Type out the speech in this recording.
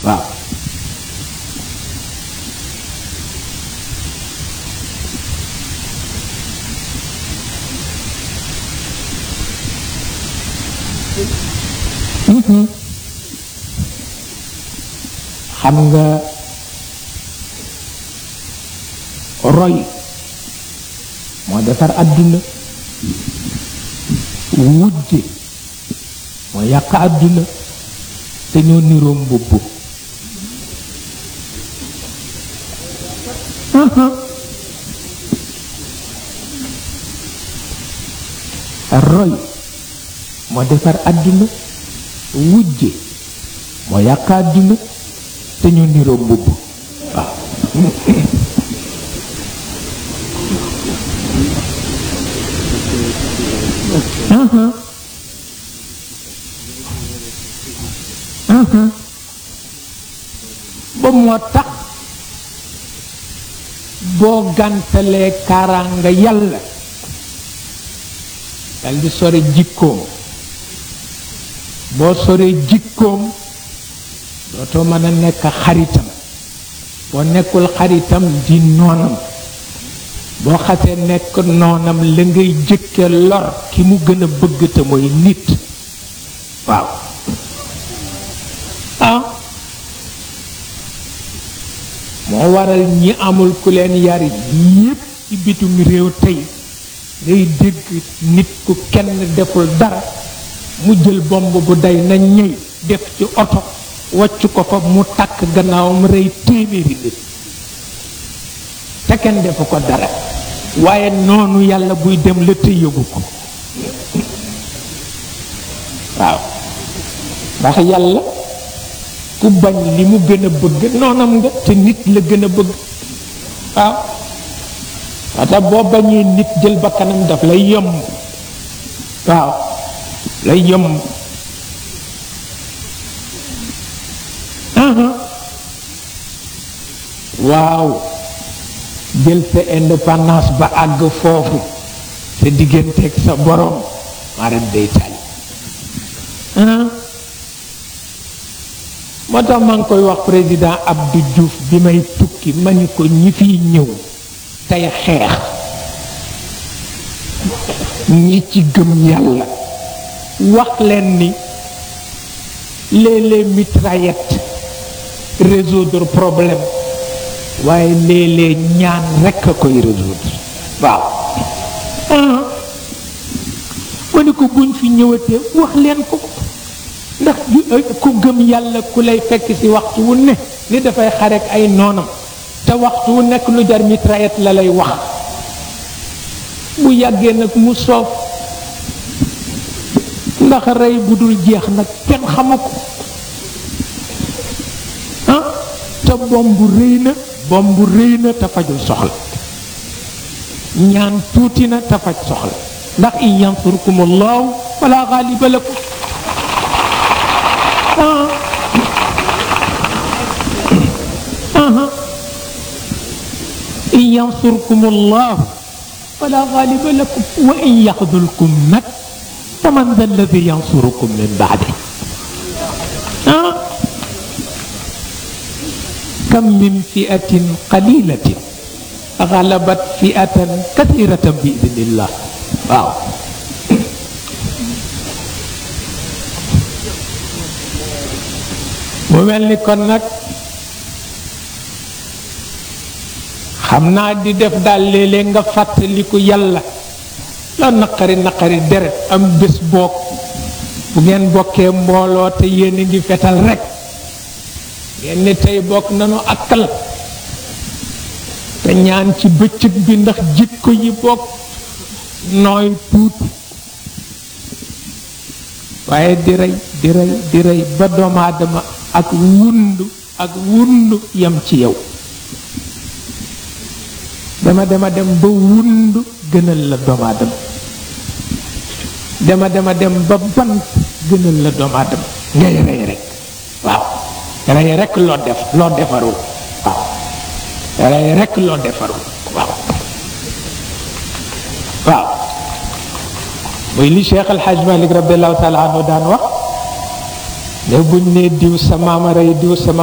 waaw xam nga roy moo defar àdduna wujje moo yàq àdduna te ñoo niroo mbubb roy moo defar àdduna wujje moo yàq àdduna te ñu niroo mbubb waaw ba moo tax boo gàntalee kaaraanga yàlla dal di sore jikkoom boo soree jikkoom dootoo mën a nekk xaritam boo nekkul xaritam di noonam boo xasee nekk noonam la ngay jëkke lor ki mu gën a bëgg te mooy nit waaw ah moo waral ñi amul ku leen yar yépp ci bitum réew tey ngay dégg nit ku kenn deful dara mu jël bomb bu day na ñëy def ci oto wacc ko fa mu takk gannaawam rey téeméeri nit te kenn defu ko dara waaye noonu yàlla buy dem la te yëgu ko waaw ndax yàlla ku bañ li mu gën a bëgg noonam nga te nit la gën a bëgg waaw wata boo bañee nit jël bakkanam daf lay yomb waaw lay yomb waaw jël sa indépendance ba àgg foofu sa digganteeg sa borom maaram day tali moo tax maa ngi koy wax président Abdou Diouf bi may tukki ma ni ko ñi fiy ñëw tey xeex ñi ci gëm yàlla wax leen ni léeg-léeg mitraillette résoudre problème waaye léeg-léeg ñaan rekk a koy résoudre waaw ma ni ko buñ fi ñëwatee wax leen ko ndax ku gëm yàlla ku lay fekk ci waxtu wu ne ni dafay xarek ay noonam te waxtu wu nekk lu jar mitraillette la lay wax bu yàggee nag mu soof ndax rey bu dul jeex nag kenn xamu ko ah te bomb rëy na bomb rëy na te fajul soxla ñaan tuuti na te faj soxla ndax in yansurkum allahu fala gaaliba lakum in yansurkum allahu fala gaaliba lakum wa in yaxdulkum nag faman da alladi yansurukum min baadi ah kam min fiatin qalilatin galabat fiatan kathiratan bi idnillah waaw mu mel ni kon nag xam naa di def daal léeg-léeg nga fàttaliku yàlla la naqari naqari deret am bés boog bu ngeen bokkee mbooloo te yéen a ngi fetal rek ngeen ni tey bokk nanu akal te ñaan ci bëccëg bi ndax jikko yi bokk nooy tuuti waaye di rey di rey di rey ba doomu aadama ak wundu ak wundu yam ci yow dama dema dem ba wundu gënal la doomu aadama dema dema dem ba bant gënal la doomu aadama ngay rey rek waaw rey rek loo def loo defarul waaw rey rek loo defarul waaw waaw muy li Cheikh El Hadj Malick radiallahu taala anhu daan wax ne buñ ne diw sa maama rey diw sa